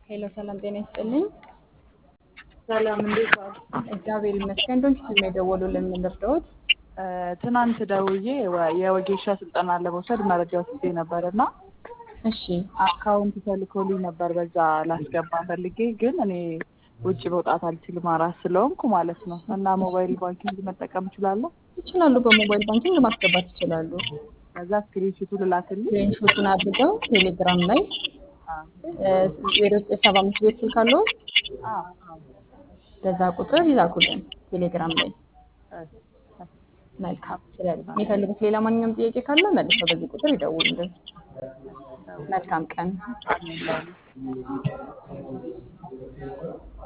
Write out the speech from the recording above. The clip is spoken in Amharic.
ሄሎ ሰላም ጤና ይስጥልኝ። ሰላም እንዴት ዋሉ? እግዚአብሔር ይመስገን። ዶንት ፊልም የደወሉልን ምን ልርዳዎት? ትናንት ደውዬ ወ- የወጌሻ ስልጠና ለመውሰድ መረጃ ወስጄ ነበር እና እሺ አካውንት ተልኮልኝ ነበር በዛ ላስገባ ፈልጌ ግን እኔ ውጭ መውጣት አልችልም አራስ ስለሆንኩ ማለት ነው እና ሞባይል ባንኪንግ መጠቀም እችላለሁ ይችላሉ። በሞባይል ባንኪንግ ማስገባት ይችላሉ። ከዛ ስክሪንሹቱ ልላክልኝ ስክሪንሾቱን አድርገው ቴሌግራም ላይ ዜሮ ዘጠኝ ሰባ አምስት ቤት ስልክ አለው አዎ፣ አዎ። በዛ ቁጥር ይላኩልን ቴሌግራም ላይ። እሺ፣ እሺ። መልካም። ስለዚህ የሚፈልጉት ሌላ ማንኛውም ጥያቄ ካለ መልሰው በዚህ ቁጥር ይደውሉልን። መልካም ቀን። አሜን ላሉ